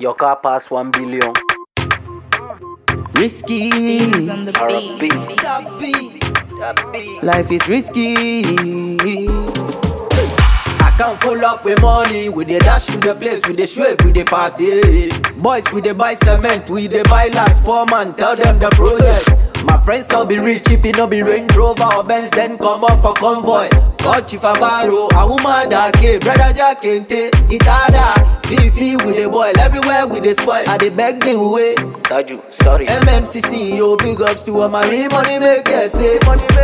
Your car pass one billion. Risky. Things on the RFB. beat. That beat. That beat. Life is risky. I can't full up with money. We dey dash to the place, we dey shave, we dey party. Boys, we dey buy cement, we dey buy lots. Four man, tell them the projects. My friends all be rich if it no be Range Rover or Benz, then come up for convoy. God chief Abaro, a woman that came, brother Jack Kente, Itada, Fifi, we dey boil everywhere, we dey spoil. I dey beg the way. Taju, sorry. MMCC, yo, big ups to all my real money makers, say.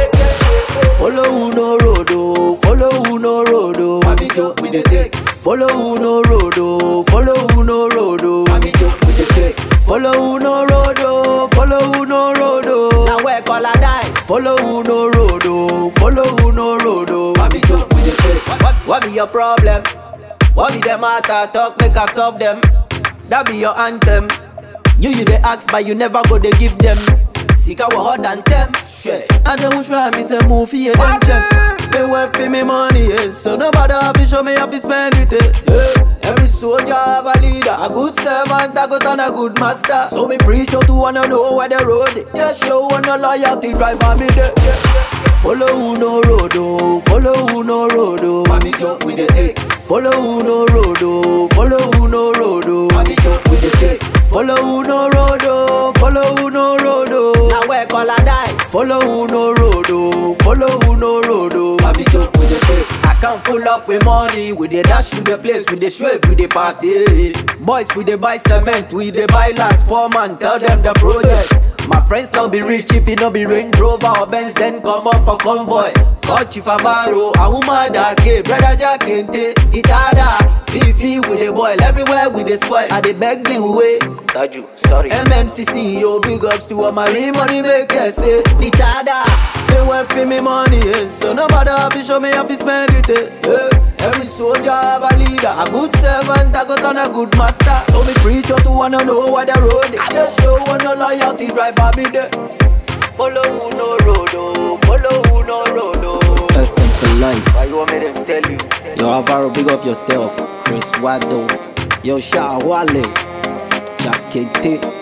Follow who no road, oh. Follow who no road, oh. Mami joke with the take. Follow who no road, oh. Follow who no road, oh. Mami joke with the take. Follow who no road, oh. Follow who no road, oh. Now where call I die? Follow who no road, oh. Follow who no road, oh. Mami joke with the take. What, what be your problem? What be the matter? Talk, make us solve them. That be your anthem. You you dey ask, but you never go dey give them. Seek our hard and them. Shit. And then which one me say move here them gem. They want for me money, eh. So nobody have to show me how to spend it, eh. Yeah. Every soldier have a leader, a good servant, a good and a good master. So me preach out to wanna know where the road is. Yeah, show one no loyalty, driver me there. Follow who no road, oh. Follow who no road, oh. Mami jump with the take. Follow who no road, oh. Follow who no road, oh. Mami jump with the take. Follow who no road, oh. Follow who no road, oh. Now where call I die? Follow who no road, oh. Follow who no road, oh. Mami jump with the take. I can't full up with money. We dey dash to the place, we dey shave, we dey party. Boys, we dey buy cement, we dey buy lots. Four man, tell them the projects. My friends all be rich if it no be Range Rover or Benz, then come up for convoy. God chief Abaro, a woman that came, brother Jack Kente, Itada, Fifi, we dey boil everywhere, we dey spoil. I dey beg the way. Taju, sorry. MMCC, yo, big ups to all my real money makers, say, Itada, they want for me money, eh. So nobody have to show me how to spend it, eh. eh. Every soldier have a leader, a good servant, a good and a good master. So me preach out to wanna know where the road is. Just show one no loyalty, driver me there. Follow who no road, oh. Follow who no road, oh. Person for life. Why you want me to tell you? Yo, Alvaro, big up yourself. Chris Wado. Yo, Sha Wale. Jack Kente.